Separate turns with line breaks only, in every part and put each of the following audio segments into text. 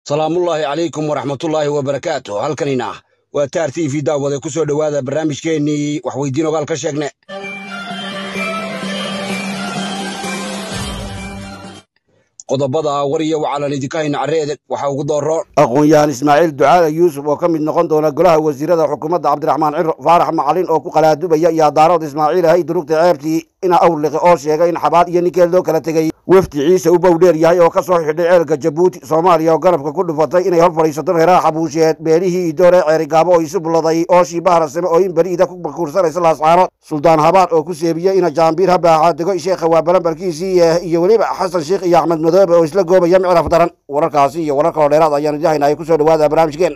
salaamullaahi calaykum waraxmatullaahi wabarakaatu halkanina waa taar t v daawade ku soo dhowaada barnaamijkeennii waxweydiin ogaal ka sheegne qodobada war iyo wacalan idinka hayna carreede waxaa ugu dooro
aqoon-yahan ismaaciil ducaale yuusuf oo ka mid noqon doona golaha wasiirada xukuumadda cabdiraxmaan ciro faarax macalin oo ku qalaadubaya iyo daarood ismaaciil ahay durugta ceebtii ina awrliqi oo sheegay in xabaad iyo ninkeel loo kala tegey wefdi ciise u bowdheer yahay oo ka soo xidhay ceelka jabuuti soomaaliya oo ganabka ku dhufatay inay hor fadhiisato reeraha xabuusheed beelihii idoore ceerigaabo oo isu bulladay ooshii baharasame oo in beriida ku bakuursanaysa laascaanood suldaan habaar oo ku seebiyey ina jaambiir habaaxa dego sheekha waa balambarkiisii iyo weliba xasan sheikh iyo axmed madoobe oo isla goobaya micraf daran wararkaasi iyo warar kaloo dheeraad ayaanu idin haynaa ku soo dhowaada barnaamijkeena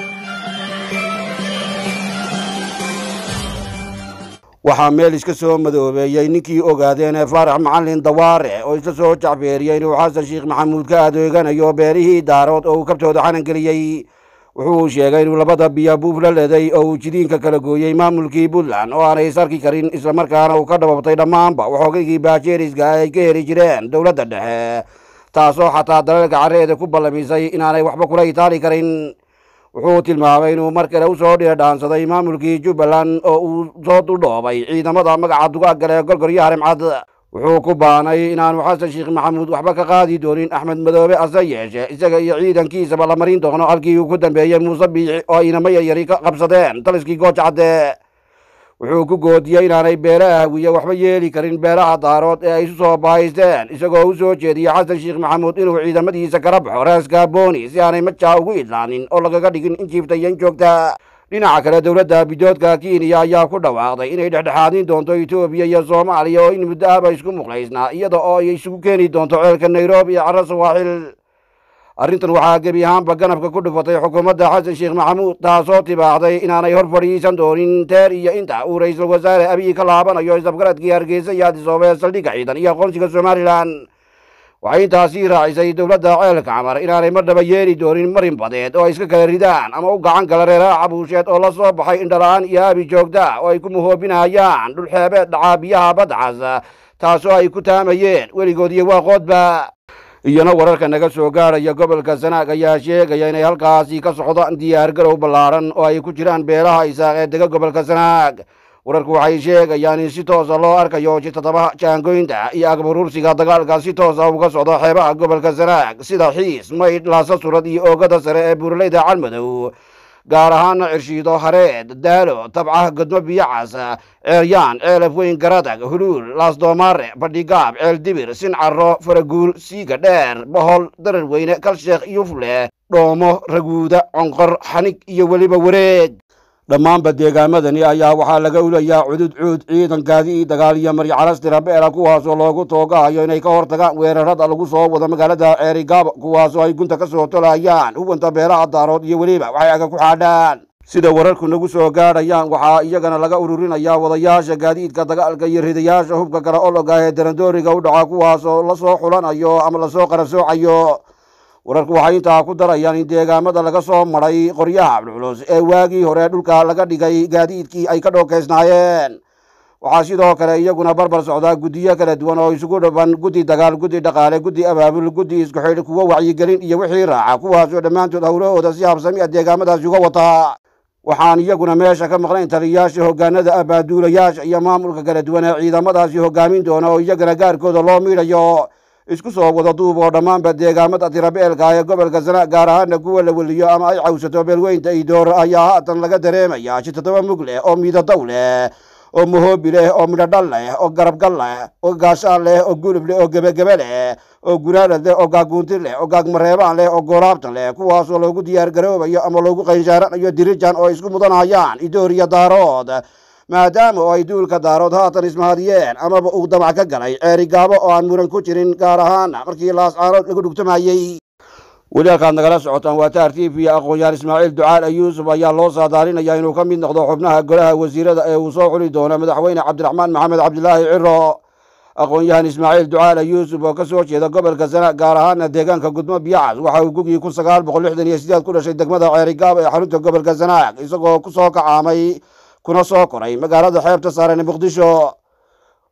waxaa meel iska soo madoobeeyey ninkii ogaadeen ee faarax macalin dawaare oo isla soo jacbeeriyey inuu xasan sheikh maxamuud ka adeeganayo beerihii daarood oo uu kabtooda xanan geliyey wuxuu sheegay inuu labada biya buuf la leday oo uu jidiinka kala gooyey maamulkii puntland oo aanay isarki karin islamarkaana uu ka dhababtay dhammaanba waxoogagii baajeeriska ay ka heli jireen dowladda dhexe taasoo xataa dalalka carreeda ku ballamisay inaanay waxba kula itaali karin wuxuu tilmaamay inuu mar kale u soo dhiidhaansaday maamulkii jubbaland oo uu soo duldhoobay ciidamada magaca dugaagale gorgoryo harimcad wuxuu ku baanay inaanu xasan sheikh maxamuud waxba ka qaadi doonin axmed madoobe ase yeeshe isaga iyo ciidankiisaba la marin doono halkii uu ku dambeeyey muuse biici oo inamo yaryari ka qabsadeen taliskii gooja cadde wuxuu ku goodiyey inaanay beelaha hawiye waxba yeeli karin beelaha daarood ee ay isu soo baahaysteen isagoo u soo jeediyey xasan sheikh maxamuud inuu ciidamadiisa kala baxo raaska booni si aanay majaa ugu idlaanin oo lagaga dhigin in jiiftayan joogta dhinaca kale dowladda bidoodka kenya ayaa ku dhawaaqday inay dhexdhexaadin doonto etoobiya iyo soomaaliya oo in muddo ahba isku muqlaysnaa iyada oo ay isugu keeni doonto ceelka nairobi iyo carro sawaaxil arrintan waxaa gebi ahaanba ganabka ku dhufatay xukuumadda xasan sheikh maxamuud taasoo tibaaxday inaanay hor fadhiisan doonin teer iyo inta uu ra-iisul wasaare abiy ka laabanayo isafgaradkii hargeysa iyo adisoobe saldhigga ciidan iyo aqoonsiga somalilan waxay intaasii raacisay dowladda ceelka camar inaanay marnaba yeeli doonin marin badeed oo ay iska kala ridaan ama u gacan gala reeraha xabuusheed oo la soo baxay indhala-aan iyo abi joogta oo ay ku muhoobinayaan dhulxeebeed dhacaa biyaha badcas taasoo ay ku taamayeen weligood iyo waaqoodba iyana wararka naga soo gaadhaya gobolka sanaag ayaa sheegaya inay halkaasi ka socdaan diyaargarow ballaaran oo ay ku jiraan beelaha isaaq ee dega gobolka sanaag wararku waxay sheegayaan in si toosa loo arkayo jitadabaha jaangoynta iyo agbaruursiga dagaalka si toosa uga socdo xeebaha gobolka sanaag sida xiis maydh laasa surad iyo oogada sare ee buuraleyda calmadow gaar ahaana cirshiido hareed daalo tabcaha godmo biyocas ceeryaan ceelaf weyn garadag huluul laasdoomaare badhigaab ceel dibir sincaro faraguul siiga dheer bohol darar weyne kalsheekh yufle dhoomo raguuda conqor xanig iyo weliba wareeg dhammaanba deegaamadani ayaa waxaa laga ulayaa cudud cuud ciidan gaadi dagaal iyo maryacalastirabela kuwaasoo loogu toogahayo inay ka hortagaan weerarada lagu soo wado magaalada ceerigaabo kuwaasoo ay gunta ka soo tolayaan huwanta beelaha daarood iyo weliba waxay aga ku xaadhaan sida wararku nagu soo gaadhayaan waxaa iyagana laga ururinayaa wadayaasha gaadiidka dagaalka iyo ridayaasha hubka kale ologa ee darandooriga u dhaca kuwaasoo lasoo xulanayo ama lasoo qarasoocayo wararku waxay intaa ku darayaan in deegaamada laga soo maray qoryaha culculus ee waagii hore dhulka laga dhigay gaadiidkii ay ka dhookaysnaayeen waxaa sidoo kale iyaguna barbar socdaa guddiyo kala duwan oo isugu dhaban guddi dagaal guddi dhaqaale guddi abaabul guddi isku xidh kuwo wacyigelin iyo wixii raaca kuwaasoo dhammaantood howlahooda si habsami a deegaamadaasi uga wataa waxaan iyaguna meesha ka maqnayn taliyayaasha hoggaanada abaaduulayaasha iyo maamulka kala duwan ee ciidamadaasi hoggaamin doona oo iyagana gaarkooda loo miidhayo isku soo wada duub oo dhammaanba deegaamada tirabeelka ee gobolka sana gaar ahaana kuwa la weliyo ama ay cawsato beelweynta idoor ayaa haatan laga dareemaya jitatoba mug leh oo miidadow leh oo mahoobi leh oo midhodhal leh oo garabgal leh oo gaashaan leh oo gulub leh oo gebagebe leh oo gunaanad leh oo gaaguunti leh oo gaagmareebaan leh oo gooraabta leh kuwaasoo loogu diyaar garoobayo ama loogu qayshaaranayo dirijan oo isku mudanayaan idoor iyo daarood maadaama oo ay duulka daarood haatan ismahadiyeen amaba uu damac ka galay ceerigaabo oo aan muran ku jirin gaar ahaana markii laascaanood lagu dhugtamayey weli halkaad nagala socotaan waa taar t v aqoon-yahan ismaaciil ducaal yuusuf ayaa loo saadaalinaya inuu ka mid noqdo xubnaha golaha wasiirada ee uu soo xuli doono madaxweyne cabdiraxmaan maxamed cabdilaahi ciro aqoon-yahan ismaaciil ducaal yuusuf oo ka soo jeeda gobolka sana gaar ahaana deegaanka gudmo biyacas waxa uu gugii kun sagaal boqol lixdan iyo sideed ku dhashay degmada ceerigaabo ee xarunta gobolka sanaag isagoo ku soo kacaamay kuna soo koray magaalada xeebta saaran ee muqdisho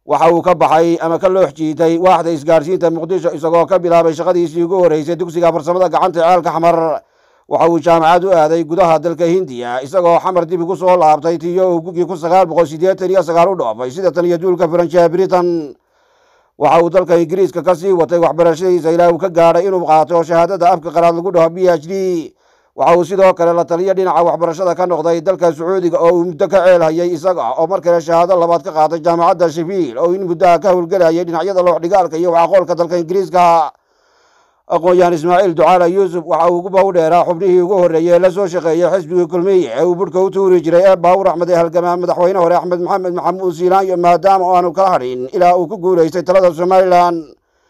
waxa uu ka baxay ama ka loox jiitay waaxda isgaarsiinta muqdisho isagoo ka bilaabay shaqadiisii ugu horreysay dugsiga farsamada gacanta ceelka xamar waxa uu jaamacad u aaday gudaha dalka hindiya isagoo xamar dib ugu soo laabtay tiyo uu gugii kun sagaal boqol siddeetan iyo sagaal u dhoofay sida tan iyo duulka faranjiha britain waxa uu dalka ingiriiska ka sii watay waxbarashadiisa ilaa uu ka gaadhay inuu qaato shahaadada afka qaraad lagu dhaho b h d waxa uu sidoo kale la taliyo dhinaca waxbarashada ka noqday dalka sacuudiga oo uu muddo ka ceelhayay isaga oo mar kale shahaado labaad ka qaatay jaamacadda shifiil oo in muddaha ka howlgelayay dhinacyada looxdhigaalka iyo waxaqoolka dalka ingiriiska aqoon-yahan ismaaciil ducaala yuusuf waxa uu uguba u dheeraa xubnihii ugu horreeyey ee la soo shaqeeyey xisbigii kulmiye ee uu budhka u tuuri jiray ee baawur axmed ee halgamaa madaxweyne hore axmed maxamed maxamuud siilaanyo maadaama oo aanu kala hadhin ilaa uu ku guulaystay talada somalilan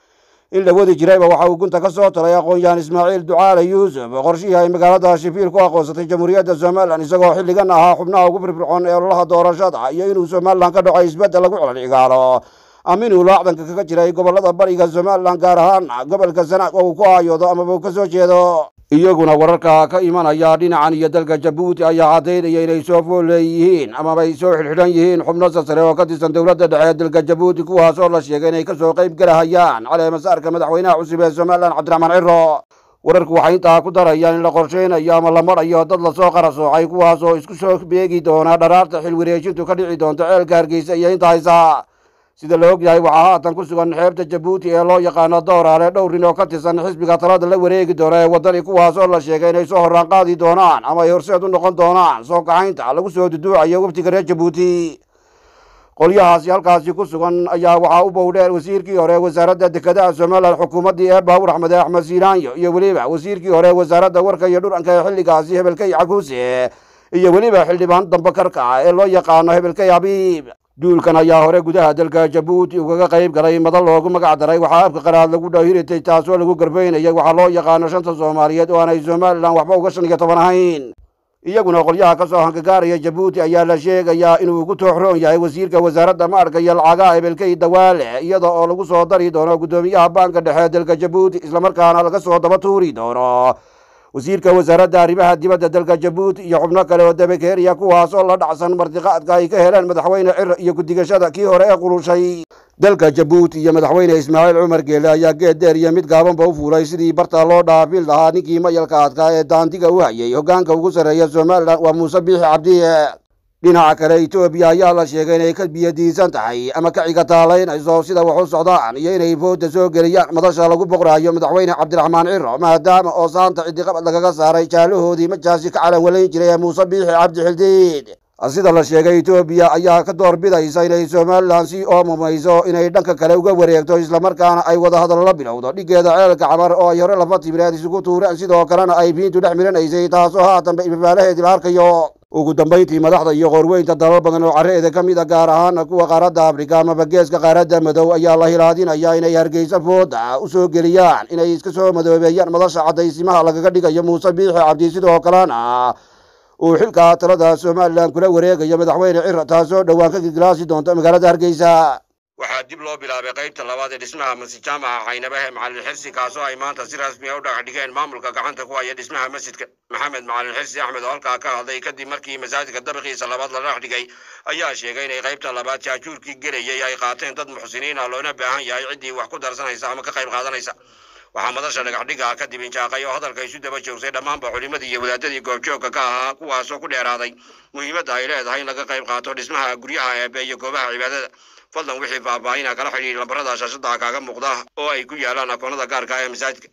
in la wadi jirayba waxa uu gunta ka soo talay aqoon-yahan ismaaciil ducaale yuusuf qorshihii ay magaalada shifiil ku aqoonsatay jamhuuriyadda somalilan isagoo xilligan ahaa xubnaha ugu firfircoon ee ololaha doorashada iyo inuu somalilan ka dhaco isbeddel lagu celcigaalo aminuu laacdanka kaga jiray gobolada bariga somalilan gaar ahaan gobolka sanaag oo uu ku aayoodo amaba uu ka soo jeedo iyaguna wararka ka imanaya dhinacan iyo dalka jabuuti ayaa caddaynaya inay soo fool leeyihiin amaba ay soo xidhxidhan yihiin xubno sasare oo ka tirsan dowladda dhexe ee dalka jabuuti kuwaas oo la sheegay inay kasoo qayb galahayaan caleemasaarka madaxweynaha cusub ee somalilan cabdiraxmaan ciro wararku waxay intaa ku darayaan in la qorshaynayo ama la marayo dad lasoo qarasoocay kuwaas oo isku soo beegi doona dharaarta xil wareejintu ka dhici doonto ceelka hargeysa iyo inta haysa sida la og yahay waxaa haatan ku sugan xeebta jabuuti ee loo yaqaano dooraale dhowr nin oo ka tirsan xisbiga talada la wareegi doona ee waddani kuwaas oo la sheegay inay soo horaan qaadi doonaan ama ay horseed u noqon doonaan soo kaxaynta lagu soo duduucayo waftiga reer jabuuti qolyahaasi halkaasi ku sugan ayaa waxaa u bowdheer wasiirkii hore wasaaradda dekedaha somalilan xukuumaddii ee baabur axmed ee axmed siinaanyo iyo weliba wasiirkii hore wasaaradda warka iyo dhuranka ee xilligaasi hebelkay cakuuse iyo weliba xildhibaan dambe karka ee loo yaqaano hebelkay habiib duulkan ayaa hore gudaha dalka jabuuti ugaga qayb galay madal loogu magac daray waxaa afka qaraad lagu dhahiritay taasoo lagu garbaynayay waxaa loo yaqaano shanta soomaaliyeed oo aanay somalilan waxba uga shan iyo toban ahayn iyaguna qolyaha ka soo hangagaaraya jabuuti ayaa la sheegayaa inuu ugu tooxroon yahay wasiirka wasaaradda maarka iyo lacagaha hebelkay dawaale iyada oo lagu soo dari doono guddoomiyaha baanka dhexe ee dalka jabuuti islamarkaana laga soo daba tuuri doono wasiirka wasaaradda arrimaha dibadda dalka jabuuti iyo xubno kale oo dabakeeriya kuwaas oo la dhacsan martiqaadka ay ka heleen madaxweyne cir iyo gudigashada kii hore ee qulushay dalka jabuuti iyo madaxweyne ismaaciil cumar geele ayaa geed dheer iyo mid gaabanba u fuulay sidii barta loo dhaafin lahaa ninkii mayalka adkaa ee daandiga u hayay hoggaanka ugu sarreeya somalilan waa muuse biixi cabdiye dhinaca kale etoobiya ayaa la sheegay inay ka biyadiisan tahay ama ka cigataalaynayso sida wax u socdaan iyo inay fooda soo geliyaan madasha lagu boqraayo madaxweyne cabdiraxmaan ciro maadaama oo saanta cidiqabad lagaga saaray jaalahoodii majaasi ka calan walayn jiray ee muuse biixi cabdi xildiid sida la sheegay etoobiya ayaa ka door bidaysa inay somalilan sii oomamayso inay dhanka kale uga wareegto islamarkaana ay wadahadal la bilowdo dhigeeda ceelka camar oo ay hore lafa timireed isugu tuureen sidoo kalena ay biintu dhex miranaysay taasoo haatanba ibabaalaheedii la arkayo ugu dambayntii madaxda iyo qoorweynta dalal badan oo carreeda ka mid a gaar ahaana kuwa qaaradda afrika amaba geeska qaaradda madow ayaa la hilaadinaya inay hargeysa fooda u soo geliyaan inay iska soo madoobeeyaan madasha caddaysimaha lagaga dhigayo muuse biixi cabdi sidoo kalena uu xilka talada somalilan kula wareegayo madaxweyne cir taasoo dhowaan ka giglaasi doonta magaalada hargeysa waxaa dib loo bilaabay qaybta labaad ee dhismaha masjid jaamaca caynabahe macalin xirsi kaasoo ay maanta si rasmi a u dhagax dhigeen maamulka gacanta ku haya dhismaha masjidka maxamed macalin xirsi axmed oo halkaa ka hadlay kadib markii masaajidka dabiqiisa labaad la dhagax dhigay ayaa sheegay inay qaybta labaad jaajuurkii gelayay ay qaateen dad muxsiniin ah loona baahan yahay ciddii wax ku darsanaysa ama ka qayb qaadanaysa waxaa madasha dhagaxdhiga kadib injaaqay oo hadalka isu daba joogsay dhammaanba culimadii iyo wadaadadii goobjoogka ka ahaa kuwaasoo ku dheeraaday muhiimadda ay leedahay in laga qayb qaato dhismaha guryaha eebe iyo goobaha cibaadada fadlan wixii faahfaahina kala xidhiir lambarada shaashada kaaga muuqda oo ay ku yaalaan akoonada gaarka ee masaajidka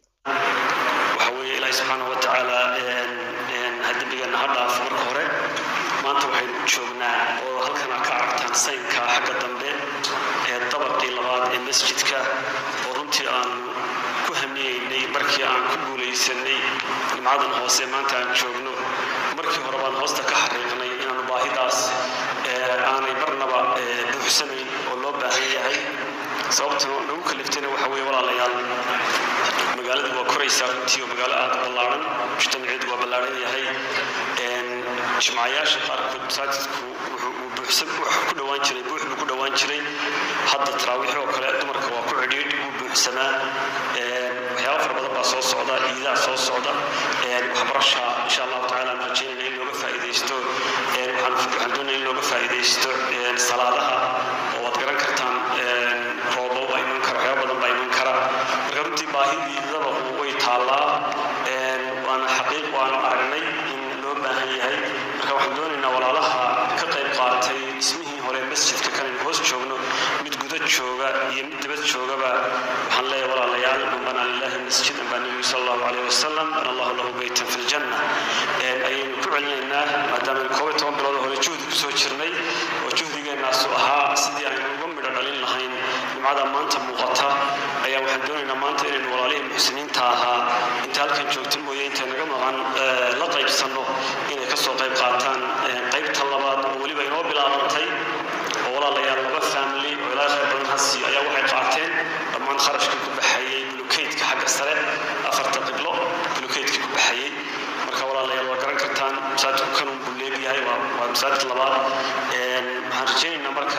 waxa weeye ilaahi subxaanahu wa tacaala ha dembigeenna ha dhaafo marka hore maanta waxaynu u joognaa oo halkana ka aragtaan saynka xagga dambe ee dabaqii labaad ee masjidka oo runtii aan ku hamiyeynay markii aan ku guulaysanay nimcadan hoose maanta aan joogno markii hore baan hoosta ka xariiqnay inaanu baahidaas aanay marnaba buuxsanayn oo loo baahan yahay sababta nagu kaliftayna waxa weeye walaalayaal magaaladu waa koraysaa runtii oo magaalo aad u ballaaran mujtamaceedu waa ballaaran yahay jimcayaasha qaarkood masaajidku wuxuu ku dhowaan jiray buux buu ku dhowaan jiray hadda taraawiix oo kale dumarka waa ku cidhiidh wuu buuxsamaa waxyaaba fara badan baa soo socda ciidaa soo socda waxbarasha insha allahu tacaala aan rajeynayna in looga faa'iidaysto waxaan doonaya in looga faa'iidaysto salaadaha oo waad garan kartaan taallaa waana xaqiiq waanu aragnay in loo baahan yahay marka waxaan doonaynaa walaalaha ka qayb qaatay dhismihii hore masjidka kanaynu hoos joogno mid guda jooga iyo mid dibad joogaba waxaan leeyahay walaalayaal man banaa lillahi masjidan baa nebigu sal allahu calayh wasalam bana allahu lahu beytan fi ljanna ayaynu ku celinaynaa maadaama koob iyo toban bilood hore juhdi kusoo jirnay oo juhdigeennaasu ahaa sidii aynu uga midho dhalin lahayn nimcada maanta muuqata ayaa waxaan doonaynaa maanta inaynu walaalihii muxsiniinta ahaa inta halkan joogta mooye intay naga maqan la qaybsanno inay kasoo qayb qaataan qaybta labaad oo weliba inoo bilaabantay oo walaalayaal laba family oo ilaa khayr badan hasi ayaa waxay qaateen dhammaan kharashkii ku baxayey bulukeydka xagga sare afarta qiblo bulukeydkii ku baxayey marka walaalayaal waa garan kartaan masaajidku kanun buu leegyahay waa masaajid labaad waxaan rajaynaynaa marka